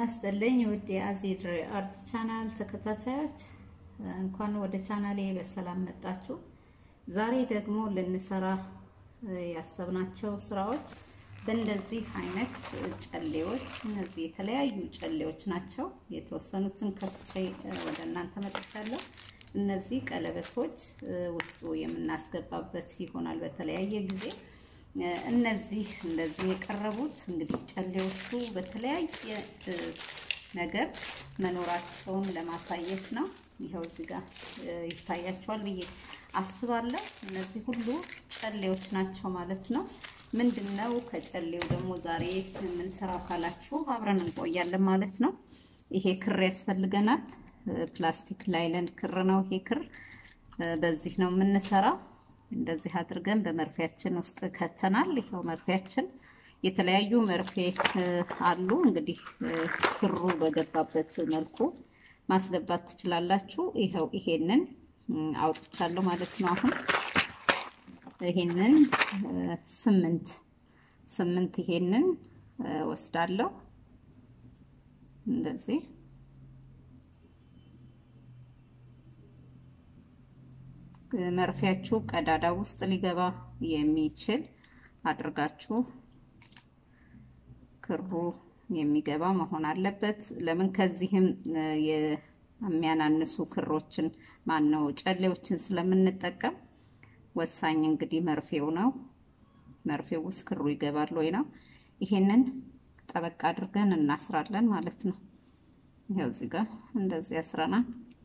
ይስጥልኝ ውድ የአዜድ አርት ቻናል ተከታታዮች እንኳን ወደ ቻናሌ በሰላም መጣችሁ። ዛሬ ደግሞ ልንሰራ ያሰብናቸው ስራዎች በእንደዚህ አይነት ጨሌዎች፣ እነዚህ የተለያዩ ጨሌዎች ናቸው። የተወሰኑትን ከፍቼ ወደ እናንተ መጥቻለሁ። እነዚህ ቀለበቶች ውስጡ የምናስገባበት ይሆናል በተለያየ ጊዜ እነዚህ እንደዚህ የቀረቡት እንግዲህ ጨሌዎቹ በተለያየ ነገር መኖራቸውን ለማሳየት ነው። ይኸው እዚህ ጋር ይታያቸዋል ብዬ አስባለሁ። እነዚህ ሁሉ ጨሌዎች ናቸው ማለት ነው። ምንድን ነው ከጨሌው ደግሞ ዛሬ የምንሰራው ካላችሁ አብረን እንቆያለን ማለት ነው። ይሄ ክር ያስፈልገናል። ፕላስቲክ ላይለን ክር ነው ይሄ ክር። በዚህ ነው የምንሰራው። እንደዚህ አድርገን በመርፌያችን ውስጥ ከተናል። ይኸው መርፌያችን የተለያዩ መርፌ አሉ። እንግዲህ ክሩ በገባበት መልኩ ማስገባት ትችላላችሁ። ይኸው ይሄንን አውጥቻለሁ ማለት ነው። አሁን ይሄንን ስምንት ስምንት ይሄንን ወስዳለሁ እንደዚህ መርፊያችሁ ቀዳዳ ውስጥ ሊገባ የሚችል አድርጋችሁ ክሩ የሚገባ መሆን አለበት። ለምን ከዚህም የሚያናንሱ ክሮችን ማን ነው ጨሌዎችን ስለምንጠቀም ወሳኝ እንግዲህ መርፌው ነው። መርፌው ውስጥ ክሩ ይገባል ወይ ነው። ይሄንን ጠበቅ አድርገን እናስራለን ማለት ነው። ይኸው እዚህ ጋር እንደዚህ ያስረናል።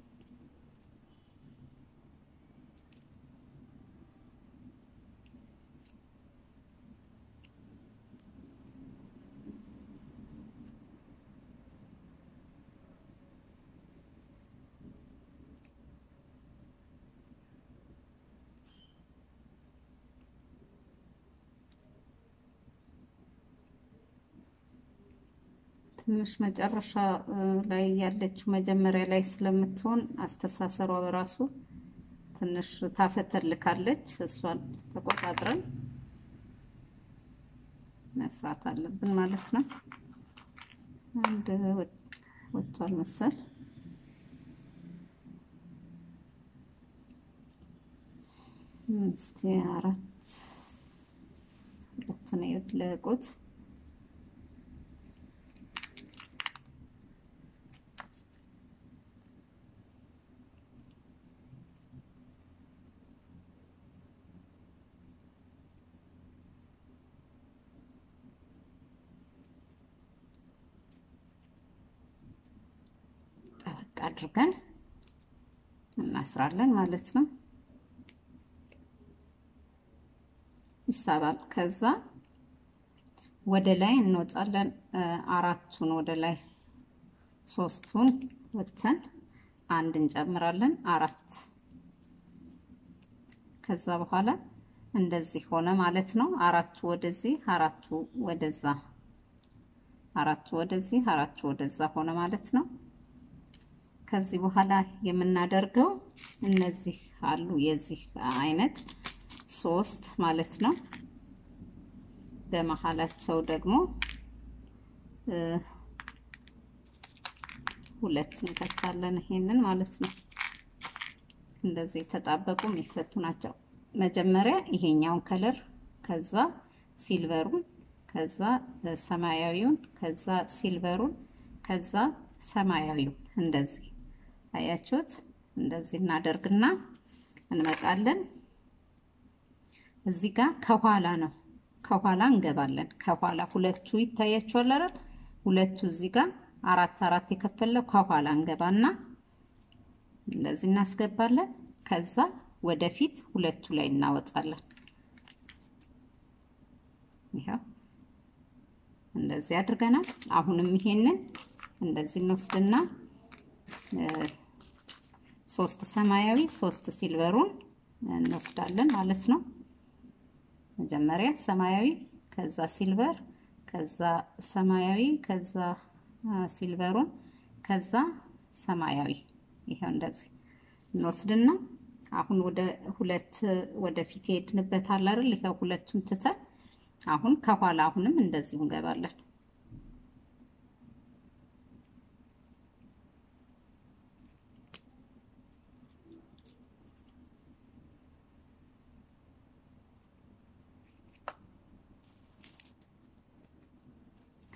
ትንሽ መጨረሻ ላይ ያለችው መጀመሪያ ላይ ስለምትሆን አስተሳሰሯ በራሱ ትንሽ ታፈተልካለች። እሷን ተቆጣጥረን መስራት አለብን ማለት ነው። አንድ ወጥቷል መሰል እስቲ አራት ሁለት ነው የወለቁት። ጠበቅ አድርገን እናስራለን ማለት ነው። ይሳባል። ከዛ ወደ ላይ እንወጣለን። አራቱን ወደ ላይ ሶስቱን ወተን አንድ እንጨምራለን። አራት ከዛ በኋላ እንደዚህ ሆነ ማለት ነው። አራቱ ወደዚህ፣ አራቱ ወደዛ፣ አራቱ ወደዚህ፣ አራቱ ወደዛ ሆነ ማለት ነው። ከዚህ በኋላ የምናደርገው እነዚህ አሉ የዚህ አይነት ሶስት ማለት ነው። በመሀላቸው ደግሞ ሁለት እንከታለን። ይሄንን ማለት ነው። እንደዚህ የተጣበቁ የሚፈቱ ናቸው። መጀመሪያ ይሄኛውን ከለር፣ ከዛ ሲልቨሩን፣ ከዛ ሰማያዊውን፣ ከዛ ሲልቨሩን፣ ከዛ ሰማያዊውን እንደዚህ አያችሁት? እንደዚህ እናደርግና እንመጣለን። እዚህ ጋር ከኋላ ነው፣ ከኋላ እንገባለን። ከኋላ ሁለቱ ይታያችኋል አይደል? ሁለቱ እዚህ ጋር አራት አራት የከፈለው ከኋላ እንገባና እንደዚህ እናስገባለን። ከዛ ወደፊት ሁለቱ ላይ እናወጣለን። ይኸው እንደዚህ አድርገናል። አሁንም ይሄንን እንደዚህ እንወስድና ሶስት ሰማያዊ ሶስት ሲልቨሩን እንወስዳለን ማለት ነው። መጀመሪያ ሰማያዊ፣ ከዛ ሲልቨር፣ ከዛ ሰማያዊ፣ ከዛ ሲልቨሩን፣ ከዛ ሰማያዊ። ይሄው እንደዚህ እንወስድና አሁን ወደ ሁለት ወደፊት የሄድንበት አለ አይደል? ይሄው ሁለቱን ትተን አሁን ከኋላ አሁንም እንደዚሁ እንገባለን።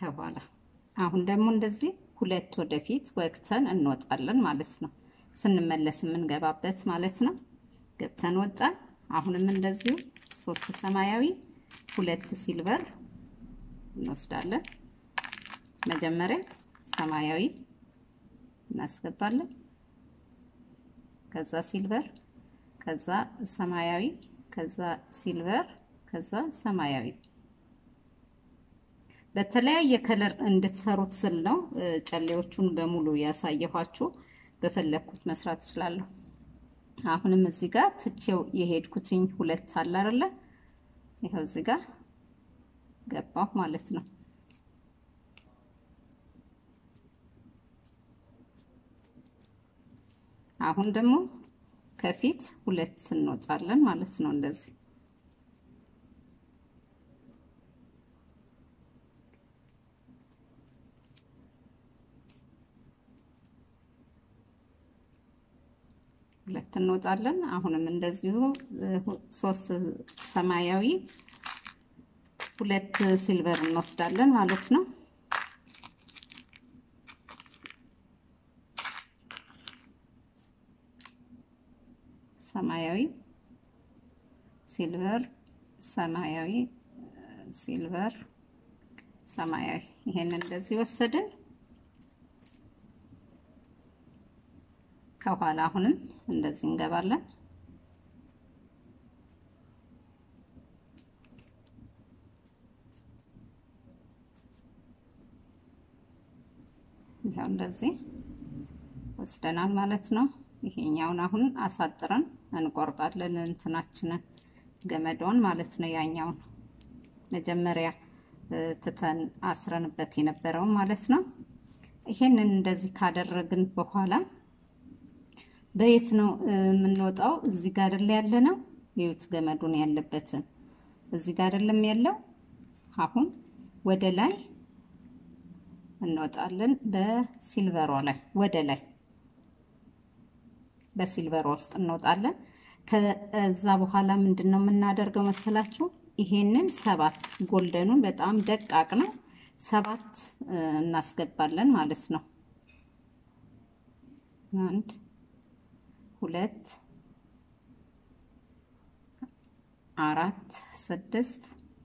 ከኋላ አሁን ደግሞ እንደዚህ ሁለት ወደፊት ወቅተን እንወጣለን ማለት ነው። ስንመለስ የምንገባበት ማለት ነው። ገብተን ወጣን። አሁንም እንደዚሁ ሶስት ሰማያዊ ሁለት ሲልቨር እንወስዳለን። መጀመሪያ ሰማያዊ እናስገባለን። ከዛ ሲልቨር፣ ከዛ ሰማያዊ፣ ከዛ ሲልቨር፣ ከዛ ሰማያዊ በተለያየ ከለር እንድትሰሩት ስል ነው ጨሌዎቹን በሙሉ ያሳየኋችሁ። በፈለግኩት መስራት እችላለሁ። አሁንም እዚህ ጋር ትቼው የሄድኩትኝ ሁለት አለ አይደለ? ይኸው እዚህ ጋር ገባሁ ማለት ነው። አሁን ደግሞ ከፊት ሁለት እንወጣለን ማለት ነው እንደዚህ ሁለት እንወጣለን። አሁንም እንደዚሁ ሶስት ሰማያዊ ሁለት ሲልቨር እንወስዳለን ማለት ነው። ሰማያዊ ሲልቨር፣ ሰማያዊ ሲልቨር፣ ሰማያዊ ይሄንን እንደዚህ ወሰድን። ከኋላ አሁንም እንደዚህ እንገባለን። ይኸው እንደዚህ ወስደናል ማለት ነው። ይሄኛውን አሁን አሳጥረን እንቆርጣለን እንትናችንን ገመዷን ማለት ነው። ያኛውን መጀመሪያ ትተን አስረንበት የነበረውን ማለት ነው። ይሄንን እንደዚህ ካደረግን በኋላ በየት ነው የምንወጣው? እዚህ ጋር አይደል ያለ ነው። የዩት ገመዱን ያለበትን እዚህ ጋር አይደለም ያለው። አሁን ወደ ላይ እንወጣለን። በሲልቨሯ ላይ ወደ ላይ በሲልቨሯ ውስጥ እንወጣለን። ከዛ በኋላ ምንድን ነው የምናደርገው መሰላችሁ? ይሄንን ሰባት ጎልደኑን በጣም ደቃቅ ነው። ሰባት እናስገባለን ማለት ነው። አንድ ሁለት አራት ስድስት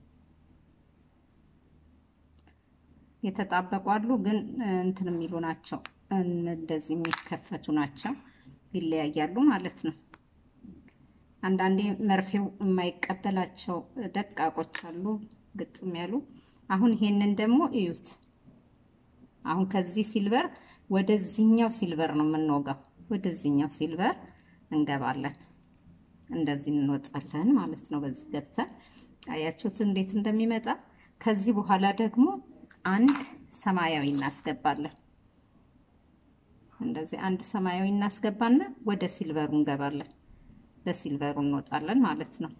የተጣበቁ አሉ፣ ግን እንትን የሚሉ ናቸው። እንደዚህ የሚከፈቱ ናቸው። ይለያያሉ ማለት ነው። አንዳንዴ መርፌው የማይቀበላቸው ደቃቆች አሉ፣ ግጥም ያሉ። አሁን ይሄንን ደግሞ እዩት። አሁን ከዚህ ሲልቨር ወደዚህኛው ሲልቨር ነው የምንወጋው። ወደዚህኛው ሲልቨር እንገባለን። እንደዚህ እንወጣለን ማለት ነው። በዚህ ገብተን አያችሁት እንዴት እንደሚመጣ። ከዚህ በኋላ ደግሞ አንድ ሰማያዊ እናስገባለን። እንደዚህ አንድ ሰማያዊ እናስገባና ወደ ሲልቨሩ እንገባለን። በሲልቨሩ እንወጣለን ማለት ነው።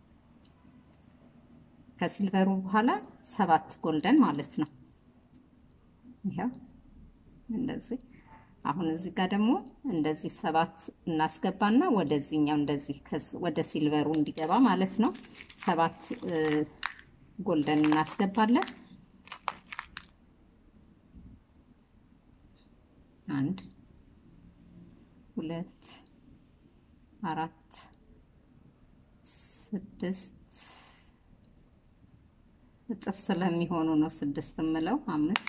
ከሲልቨሩ በኋላ ሰባት ጎልደን ማለት ነው። ይኸው እንደዚህ አሁን እዚህ ጋር ደግሞ እንደዚህ ሰባት እናስገባና ወደዚህኛው እንደዚህ ወደ ሲልቨሩ እንዲገባ ማለት ነው። ሰባት ጎልደን እናስገባለን። አንድ ሁለት አራት ስድስት እጥፍ ስለሚሆኑ ነው ስድስት የምለው አምስት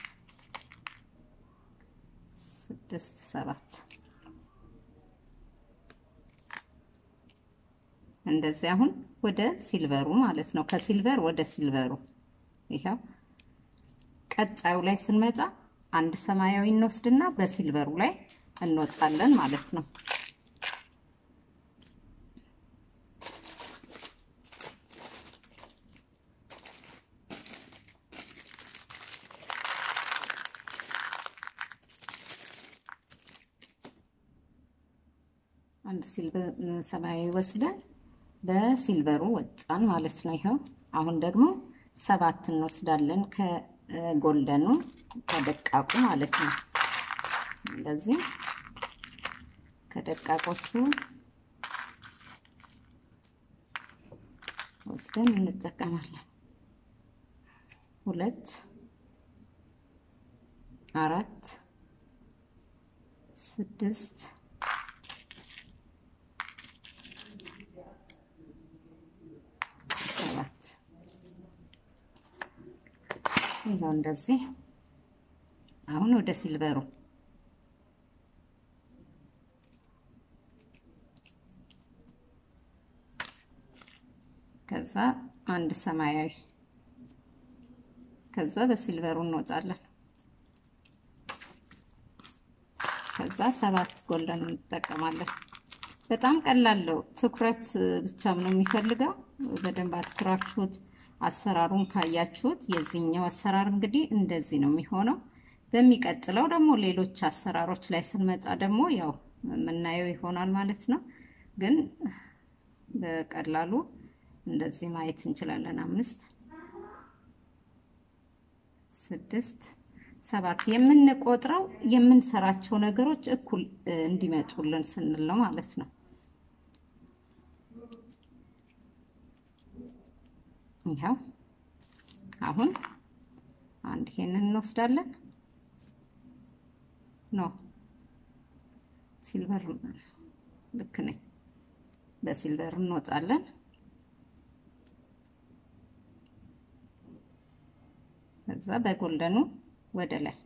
ስድስት ሰባት እንደዚህ አሁን ወደ ሲልቨሩ ማለት ነው። ከሲልቨር ወደ ሲልቨሩ ይኸው። ቀጣዩ ላይ ስንመጣ አንድ ሰማያዊ እንወስድና በሲልቨሩ ላይ እንወጣለን ማለት ነው። አንድ ሲልቨር ሰማያዊ ወስደን በሲልቨሩ ወጣን ማለት ነው። ይኸው አሁን ደግሞ ሰባት እንወስዳለን ከጎልደኑ ከደቃቁ ማለት ነው። እንደዚህ ከደቃቆቹ ወስደን እንጠቀማለን። ሁለት አራት ስድስት ሰባት ይኸው እንደዚህ። አሁን ወደ ሲልቨሩ ከዛ አንድ ሰማያዊ ከዛ በሲልቨሩ እንወጣለን። ከዛ ሰባት ጎልደን እንጠቀማለን። በጣም ቀላለው ትኩረት ብቻም ነው የሚፈልገው። በደንብ አትኩራችሁት አሰራሩን ካያችሁት የዚህኛው አሰራር እንግዲህ እንደዚህ ነው የሚሆነው። በሚቀጥለው ደግሞ ሌሎች አሰራሮች ላይ ስንመጣ ደግሞ ያው የምናየው ይሆናል ማለት ነው። ግን በቀላሉ እንደዚህ ማየት እንችላለን። አምስት ስድስት ሰባት የምንቆጥረው የምንሰራቸው ነገሮች እኩል እንዲመጡልን ስንል ነው ማለት ነው። ይኸው አሁን አንድ ይሄንን እንወስዳለን። ኖ ሲልቨር ልክ ነኝ። በሲልቨር እንወጣለን። ከዛ በጎልደኑ ወደ ላይ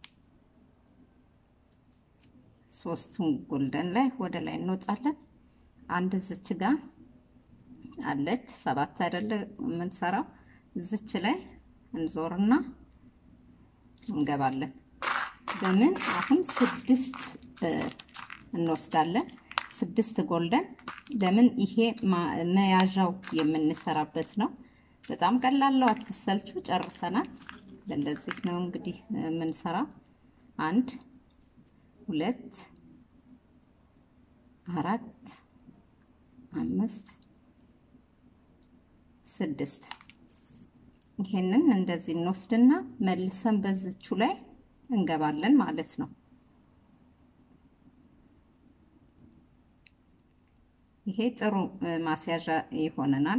ሶስቱን ጎልደን ላይ ወደ ላይ እንወጣለን። አንድ እዝች ጋር አለች ሰባት አይደለ የምንሰራው እዝች ላይ እንዞርና እንገባለን። በምን አሁን ስድስት እንወስዳለን። ስድስት ጎልደን ለምን ይሄ መያዣው የምንሰራበት ነው። በጣም ቀላለው፣ አትሰልቹ። ጨርሰናል። እንደዚህ ነው እንግዲህ የምንሰራ። አንድ ሁለት አራት አምስት ስድስት ይሄንን እንደዚህ እንወስድና መልሰን በዝቹ ላይ እንገባለን ማለት ነው። ይሄ ጥሩ ማስያዣ ይሆነናል።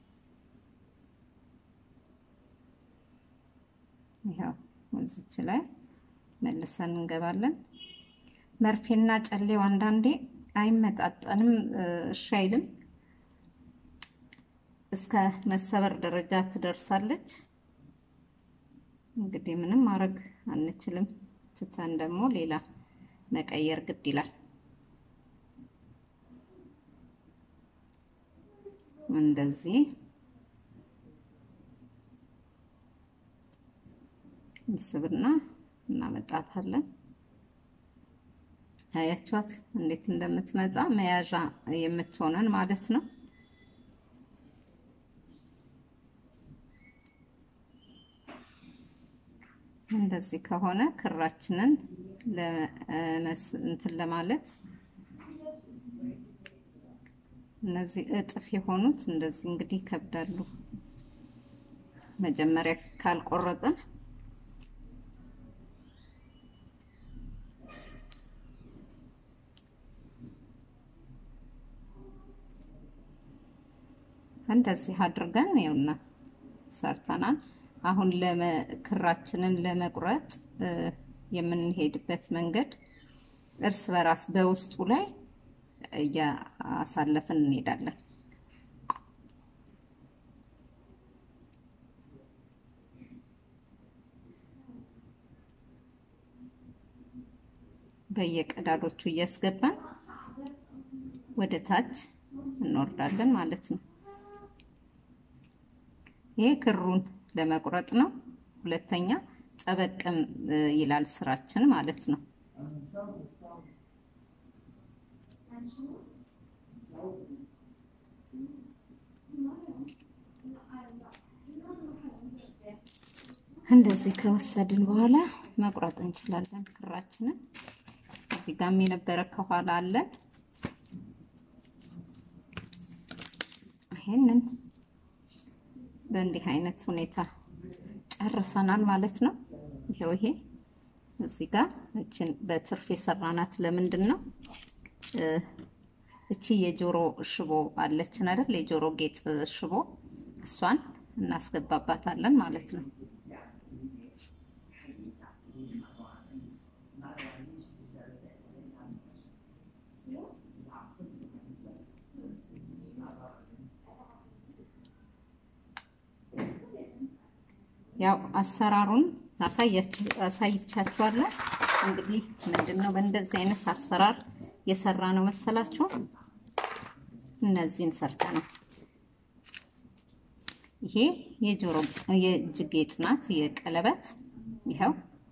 ይኸው እዚች ላይ መልሰን እንገባለን። መርፌና ጨሌው አንዳንዴ አይመጣጠንም፣ እሺ አይልም። እስከ መሰበር ደረጃ ትደርሳለች። እንግዲህ ምንም ማድረግ አንችልም። ትተን ደግሞ ሌላ መቀየር ግድ ይላል። እንደዚህ እንስብና እናመጣታለን። አያችኋት እንዴት እንደምትመጣ መያዣ የምትሆነን ማለት ነው። እንደዚህ ከሆነ ክራችንን እንትን ለማለት እነዚህ እጥፍ የሆኑት እንደዚህ እንግዲህ ይከብዳሉ። መጀመሪያ ካልቆረጥን እንደዚህ አድርገን ይኸውና ሰርተናል። አሁን ክራችንን ለመቁረጥ የምንሄድበት መንገድ እርስ በራስ በውስጡ ላይ እያሳለፍን እንሄዳለን። በየቀዳዶቹ እያስገባን ወደ ታች እንወርዳለን ማለት ነው። ይሄ ክሩን ለመቁረጥ ነው። ሁለተኛ ጠበቅም ይላል ስራችን ማለት ነው። እንደዚህ ከወሰድን በኋላ መቁረጥ እንችላለን ክራችንን። እዚህ ጋም የነበረ ከኋላ አለን። ይሄንን በእንዲህ አይነት ሁኔታ ጨርሰናል ማለት ነው። ይሄው ይሄ እዚህ ጋር እችን በትርፍ የሰራናት ለምንድን ነው? እቺ የጆሮ ሽቦ አለችን አይደል? የጆሮ ጌጥ ሽቦ እሷን እናስገባባታለን ማለት ነው። ያው አሰራሩን አሳይቻችኋለሁ። እንግዲህ ምንድን ነው በእንደዚህ አይነት አሰራር የሰራ ነው መሰላችሁ። እነዚህን ሰርተ ነው ይሄ የጆሮ የእጅ ጌጥ ናት፣ የቀለበት ይኸው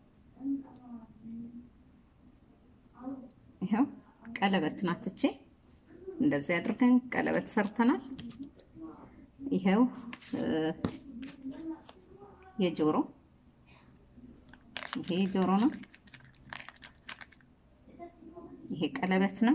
ይኸው ቀለበት ናት። እቺ እንደዚህ አድርገን ቀለበት ሰርተናል። ይኸው የጆሮ ይሄ ጆሮ ነው። ይሄ ቀለበት ነው።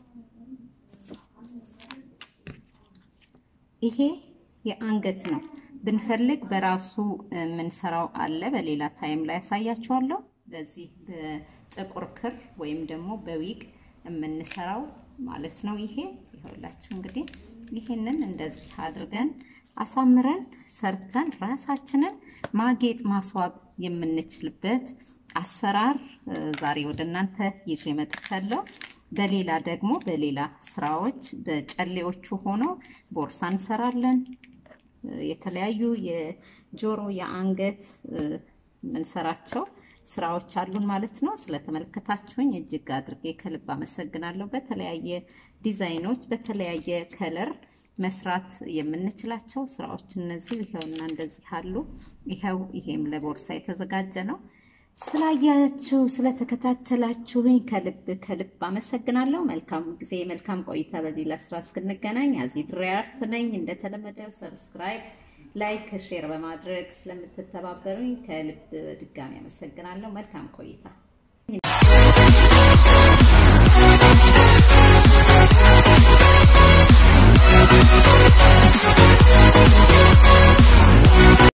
ይሄ የአንገት ነው። ብንፈልግ በራሱ የምንሰራው አለ። በሌላ ታይም ላይ ያሳያችኋለሁ። በዚህ በጥቁር ክር ወይም ደግሞ በዊግ የምንሰራው ማለት ነው። ይሄ ይኸውላችሁ እንግዲህ ይሄንን እንደዚህ አድርገን አሳምረን ሰርተን ራሳችንን ማጌጥ ማስዋብ የምንችልበት አሰራር ዛሬ ወደ እናንተ ይዤ መጥቻለሁ። በሌላ ደግሞ በሌላ ስራዎች በጨሌዎቹ ሆኖ ቦርሳ እንሰራለን። የተለያዩ የጆሮ የአንገት የምንሰራቸው ስራዎች አሉን ማለት ነው። ስለተመለከታችሁኝ እጅግ አድርጌ ከልብ አመሰግናለሁ። በተለያየ ዲዛይኖች በተለያየ ከለር መስራት የምንችላቸው ስራዎች እነዚህ ይኸውና እንደዚህ አሉ። ይኸው ይሄም ለቦርሳ የተዘጋጀ ነው። ስላያችሁ ስለተከታተላችሁኝ ከልብ ከልብ አመሰግናለሁ። መልካም ጊዜ፣ መልካም ቆይታ። በሌላ ስራ እስክንገናኝ አዚ ድሪያርት ነኝ። እንደተለመደው ሰብስክራይብ፣ ላይክ፣ ሼር በማድረግ ስለምትተባበሩኝ ከልብ ድጋሚ አመሰግናለሁ። መልካም ቆይታ